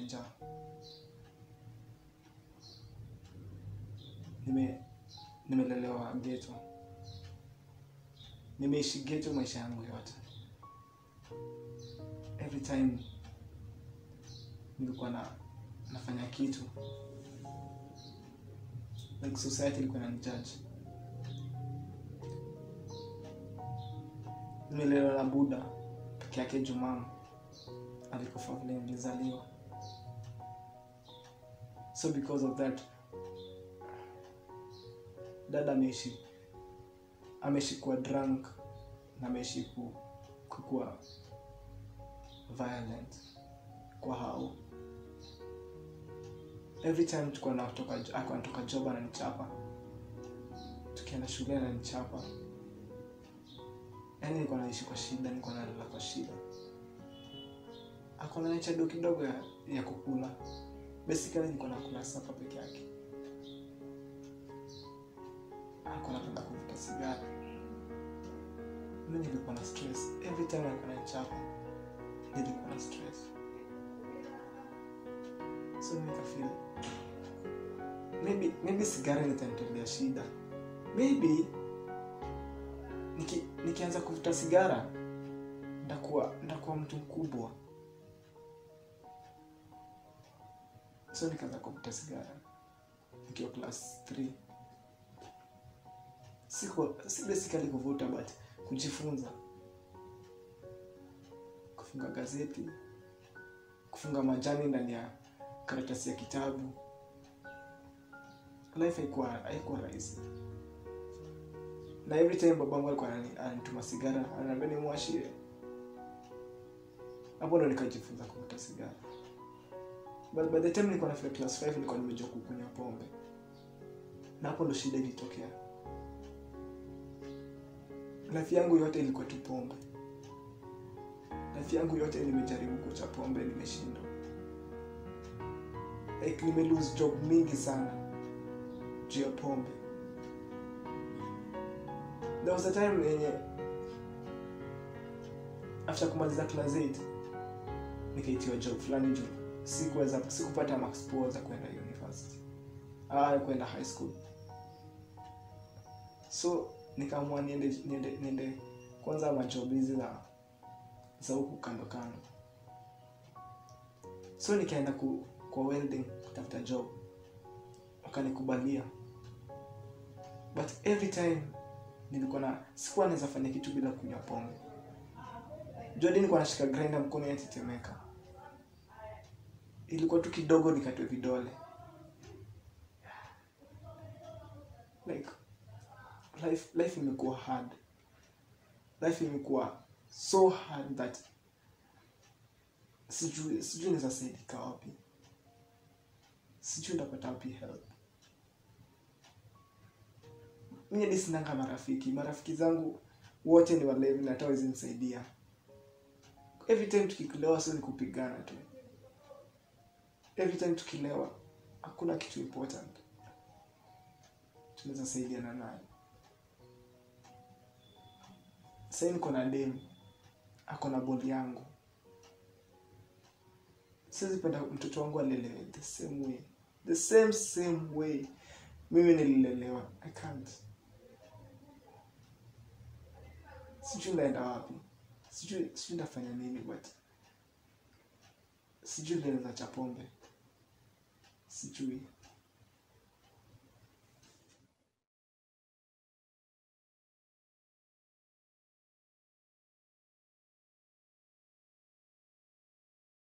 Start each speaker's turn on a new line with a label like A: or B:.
A: imejaa nime nimelelewa geto nimeishi geto maisha yangu yote every time nilikuwa na nafanya kitu like society ilikuwa inanijudge nimelelewa na buda peke yake jumama alikufa vile nilizaliwa so because of that dada ameishi ameishi kuwa drunk na ameishi ku, kukuwa violent kwa hao every time tukuwa natoka ako anatoka job ananichapa tukienda shule ananichapa yaani nilikuwa naishi kwa shida nilikuwa nalala kwa shida akona nichado kidogo ya, ya kukula basically nilikuwa nakula sapa peke yake alikuwa anapenda kuvuta sigara mi nilikuwa na stress every time alikuwa nanichapa nilikuwa na stress so mi nikafeel maybe maybe sigara nitanitolea shida maybe niki, nikianza kuvuta sigara ndakuwa ndakuwa mtu mkubwa so nikaanza kuvuta sigara nikiwa class 3 siko si basically kuvuta but kujifunza kufunga gazeti kufunga majani ndani ya karatasi ya kitabu life haikuwa haikuwa rahisi na every time babangu alikuwa anani- ananituma sigara ananiambia nimwashie hapo ndo nikajifunza kuvuta sigara but by the time nilikuwa nafika class 5 nilikuwa nimejua kukunywa pombe na hapo ndo shida ilitokea life yangu yote ilikuwa tu pombe life yangu yote nimejaribu kucha pombe nimeshindwa like nime lose job mingi sana juu ya pombe there was a time yenye after kumaliza class 8 nikaitiwa job fulani juu sikuweza sikupata max poa za kwenda university ah kwenda high school so nikaamua niende niende niende kwanza majob hizi za za huku kando kando so nikaenda ku, kwa welding kutafuta job wakanikubalia but every time nilikuwa na sikuwa naweza fanya kitu bila kunywa pombe jodi nilikuwa nashika grinder mkono yatetemeka ilikuwa tu kidogo nikatwe vidole like life life imekuwa hard life imekuwa so hard that sijui sijui naweza saidika wapi sijui ndapata wapi help mi hadi sinanga marafiki marafiki zangu wote ni walevi na hata hawezi nisaidia every time tukikilewa sio ni kupigana tu every time tukilewa hakuna kitu important tunaweza saidiana nayo sahii niko na demu ako na boli yangu siwezi penda mtoto wangu alelewe the same way the same same way mimi nililelewa i can't sijui ndaenda wapi sijui sijui ndafanya nini but sijui ndaeza cha pombe sijui